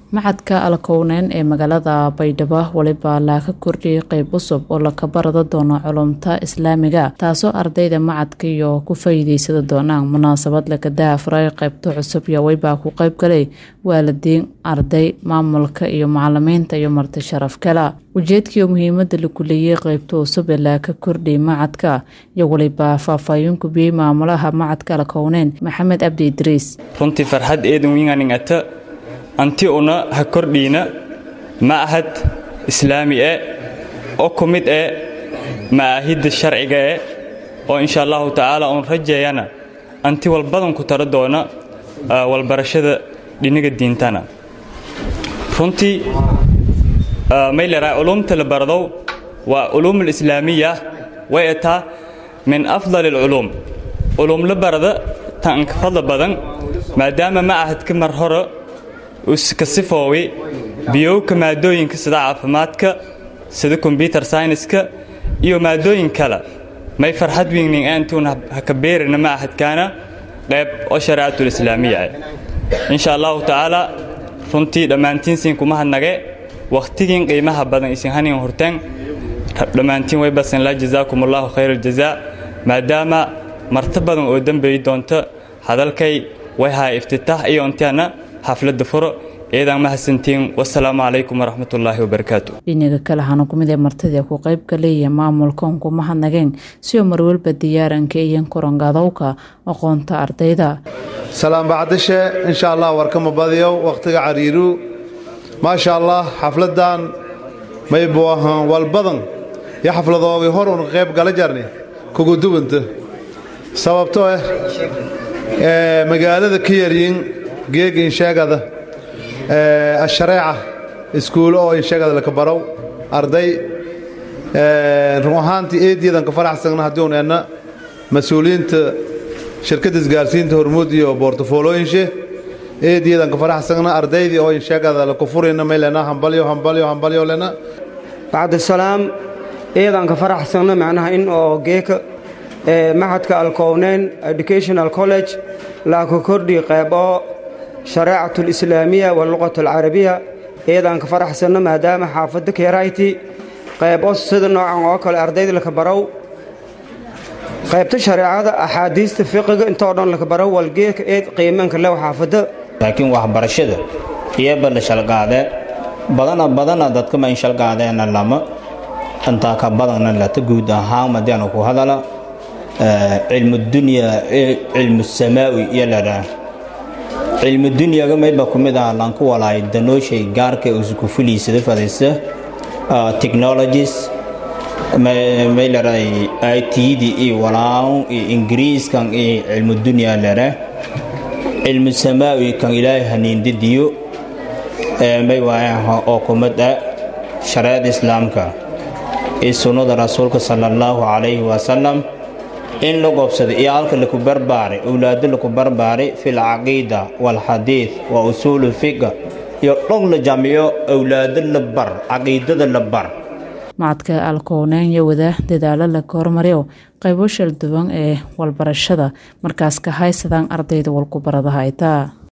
Macadka Alkowneyn ee magaalada Baydhabo waliba laga kordhiyay qayb cusub oo la barado doono culumta Islaamiga taasoo ardayda macadka iyo ku faa'iideysan doonaan munaasabad laga daahfuray qaybta cusub iyo wayba ku qayb galay waalidiin arday maamulka iyo macalimiinta iyo marti sharaf kale ujeedkii muhiimada lagu leeyay qaybta cusub ee laga kordhiyay macadka iyo waliba faahfaahin ku biyay maamulaha macadka Alkowneyn Maxamed Abdi Idriis runtii farxad eedan wiinganingata anti una ha kordhiina ma'ahad islaami e oo ku mid e ma'aahidda sharciga e oo insha allahu tacaala uun rajeeyana anti walbadan ku taro doona walbarashada dhiniga diintana runtii may leedahay culumta la baradow waa culuum alislaamiya way etaa min afdali alculuum culuum la barada tan ka fadla badan maadaama ma'ahadka mar hore ka sifoowi biyowka maadooyinka sida caafimaadka sida kombyutar sayniska iyo maadooyin kale may farxad weynin aantuun haka beerina ma'ahadkaana qayb oo shareecatul islaamiya ah insha allahu tacaala runtii dhammaantiinsiin kuma hadnage wakhtigiin qiimaha badan isin hanin horteen dhammaantiin way basan laa jazaakum allahu khayr aljazaa maadaama marti badan oo dembeey doonta hadalkay way haa iftitaax iyo intaana xafladda furo eedaan mahadsantiin wasalaamu calaykum waraxmatullaahi wabarakaatu dhinaga kale hana kumid ee martida ku qayb galaya maamulka un kuma hadnageen si oo marwalba diyaaranka iyo korangadowka aqoonta ardayda salaam bacdishe insha allah warkama badiyow wakhtiga cariiru maasha allah xafladan maybu ahaan walbadan iyo xafladoogii hor un qayb gala jarni kugu duwanta sababto ah magaalada ka yaryin geeg insheegada ashareeca iskuulo oo insheegada laka barow arday run ahaantii eediyadan ka faraxsagna haddii un enna mas-uuliyiinta shirkadda isgaarsiinta hormuud iyo boortafoolooyinshe eediyadan ka faraxsagna ardaydii oo insheegada laku furayna may lena hambalyo hambalyo hambalyo lena bacdisalaam eedan ka faraxsagna macnaha in oo geeka maxadka alkowneyn educational college laaka kordhi qayb oo shareecat alislaamiya waluqat alcarabiya eedaan ka faraxsanno maadaama xaafadda keerayti qayb oo sida noocan oo kale ardayda laka barow qaybta shareecada axaadiista fiqiga intoo dhan laka barow walgeedka eed qiimaanka lew xaafadda laakiin waxbarashada iyaba la shalgaade badana badana dadkama in shalgaadeena lama intaa ka badanna lata guud ahaan madiana ku hadala cilmudunya cilmu samaawi iyo ladhaa cilmudunyaga maydba ku mid ah lanku walaay danooshay gaarka isku fuliisada fadaysa technologies may ladhaay itdi iyo walaaw iyo ingiriiskan iyo cilmudunya ladhaa cilmu samaawi kan ilaahay haniindidiyo may waayaha oo kumid ah shareecada islaamka iyo sunnada rasuulka sala allahu calayhi wasalam in la goobsada iyo halka laku barbaaray owlaado laku barbaaray fi lcaqiida waalxadiid wa usuulu fiqa iyo dhog la jaamiyo owlaado la bar caqiidada la bar macadka alkowneyn iyo wada dadaalo laga hormariyo qaybo shal duwan ee walbarashada markaas ka haysadaan ardayda walku barada haytaa